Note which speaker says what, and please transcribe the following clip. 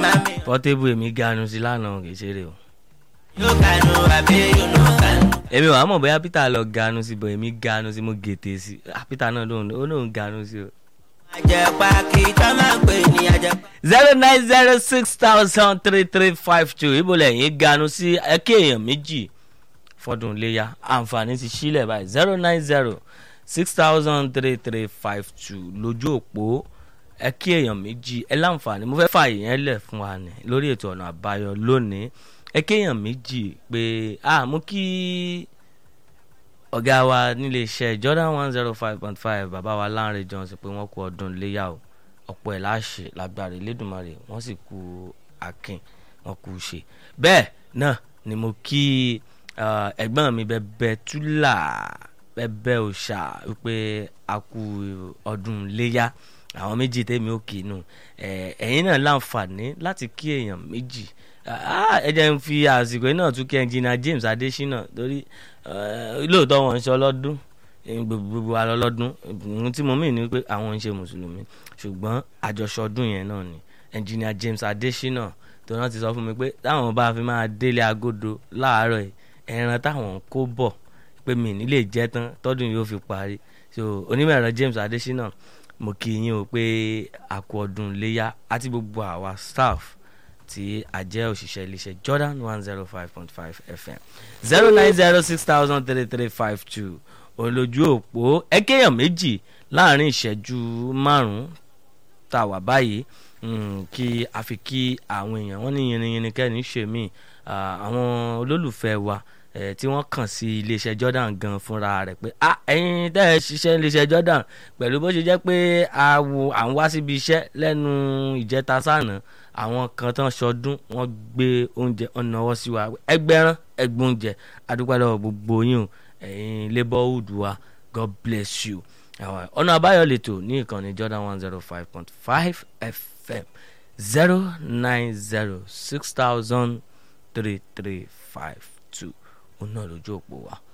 Speaker 1: pọ́tébù èmi ganu sí lánàá kì í ṣeré o.
Speaker 2: yóò kanu àbí yóò nù kanu.
Speaker 1: èmi wàá mọ̀ bóyá peter lọ ganu sí bọ̀ èmi ganu sí mo gètè sí Ah, peter náà lóun ó lóun ganu sí o.
Speaker 2: àjẹpá kì í tọ́ máa ń pè ní àjẹpá.
Speaker 1: zero nine zero six thousand three three five two ibo lẹ́yìn ganu sí ẹ̀kẹ́ èèyàn méjì fọdún léyà àǹfààní ti sílẹ̀ báyìí zero nine zero six thousand three three five two lójú òpó ẹ̀kẹ́ èèyàn méjì ẹ láǹfààní mo fẹ́ fààyè yẹn lẹ̀ fún wa ní lórí ètò ọ̀nà àbáyọ lónìí ẹ̀kẹ́ èèyàn méjì pé a mú kí ọ̀gá wa nílé iṣẹ́ Jordan one zero five point five bàbá wa Lánrè Johnson pé wọ́n kú ọdún léyà o ọ̀pọ̀ ẹ̀ láṣẹ lágbára Elédùmarè wọ́n sì kú akin wọ́n kú ṣe bẹ́ẹ̀ náà ni mo kí uh, ẹ̀gbọ́n mi bẹ́bẹ́ túlà bẹ́bẹ́ òòṣà wípé a kú ọdún léyà àwọn méjì tèmi ò kì í nù ẹ̀, ẹ̀yin náà láǹfààní láti kí èèyàn méjì Ah, ẹ jẹ́ ń fi àsìkò yìí náà tún kí ẹnjìnà James Adésínà torí eh, lóòótọ́ wọn ń ṣe ọlọ́dún eh, gbogbo gbogbo wa lọ́lọ́dún ohun tí mo mìn ní pé àwọn ń ṣe mùsùlùmí ṣùgbọ́n àjọṣọdún yẹn náà ni ẹnjìnà James Adésínà tó náà ti sọ fún mi pé táwọn bá fi máa délé agodo láàárọ̀ yìí ẹran táwọn kó bọ̀ pé mi ní lè jẹ́ tán tọ́dún yóò fi parí so onímọ̀ ẹ̀rọ James Adésínà mo kí yín o pé àkú ọdún léyà àti gbogbo àwa staff tí a jẹ́ òṣìṣẹ́ iléeṣẹ́ Jordan one zero five point five FM zero nine zero six thousand three three five two olójú òpó ẹ̀kẹ́yàn méjì láàrin ìṣẹ́jú márùn-ún tá a wà báyìí mm, kí a fi kí àwọn èèyàn wọn ní yìnyín kẹ́ni ṣe mí àwọn olólùfẹ́ wa eh, tí wọ́n kàn sí iléeṣẹ́ Jordan gan fúnra rẹ̀ pé ah ẹ̀yin tẹ́ ẹ ṣiṣẹ́ iléeṣẹ́ Jordan pẹ̀lú bó ṣe jẹ́ pé a wo à ń wá síbi iṣẹ́ lẹ́nu ìjẹta sànà àwọn kan tán ṣọdún wọ́n gbé oúnjẹ ọ̀nà ọwọ́ sí wa ẹgbẹ́rán ẹgbẹ́ oúnjẹ adúpẹ́ lọ́wọ́ gbogbo yín o ẹ̀yin labourhood wa God bless you àwọn ọ̀nà àbáyọ lẹ́tọ̀ ní ìkànnì Jordan one zero five point five FM zero nine zero six thousand three three five two òun náà lójú òpó wa